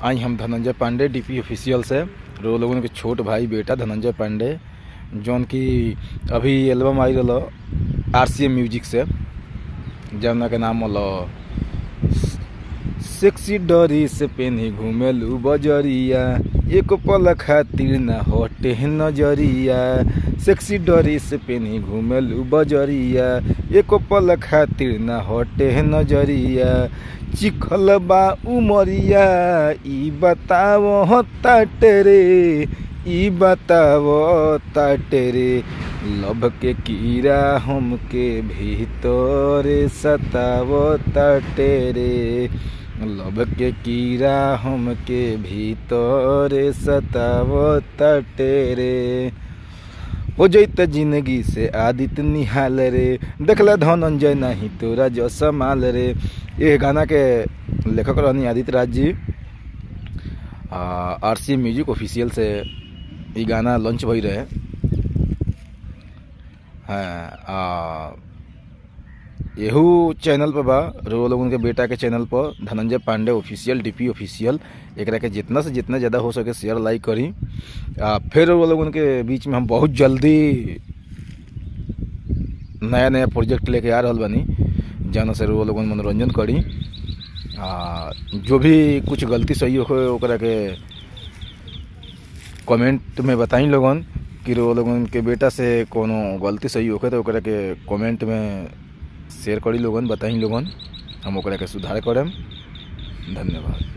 आई हम Dhananjay Pandey DP official से रो लोगन के छोट भाई बेटा धनंजय पांडे जौन की अभी एल्बम आई रहा आर सी एम म्यूजिक से जौना के नाम हलो सेक्सी डरी से पेन्ही घुमेलू बजरिया एक पल खातिर न हटे नजरिया सेक्सी डरी से पेन्ही घुमेलू बजरिया एक पल खातिर न हटे नजरिया चिखल बा उमरिया ई बताव ताटे रे ई बताव ताटे रे लभ के कीड़ा हमके भीतर सताव ताटे रे लब के कीड़ा हमके भीतर सताव रे हो जैत जिंदगी से आदित्य निहाल रे देखला धनंजय नहीं तोरा जो समाल रे ये गाना के लेखक रहनी आदित्य राज जी आर सी म्यूजिक ऑफिशियल से ये गाना लॉन्च भई रहे हाँ यहू चैनल पर बा रो लोगन के बेटा के चैनल पर Dhananjay Pandey official DP official एकरा के जितना से जितना ज़्यादा हो सके शेयर लाइक करी आ, फिर वो लोगन के बीच में हम बहुत जल्दी नया नया प्रोजेक्ट लेके आ रहा बनी जाना से वो लोगन मनोरंजन करी आ, जो भी कुछ गलती सही हो ओकरा के कमेंट में बताई लोगन कि वो लोगन के बेटा से कोनो गलती सही होखे तो ओकरा के कमेंट में शेयर करी लोगन बताई लोगन हम ओकरा के सुधार करम धन्यवाद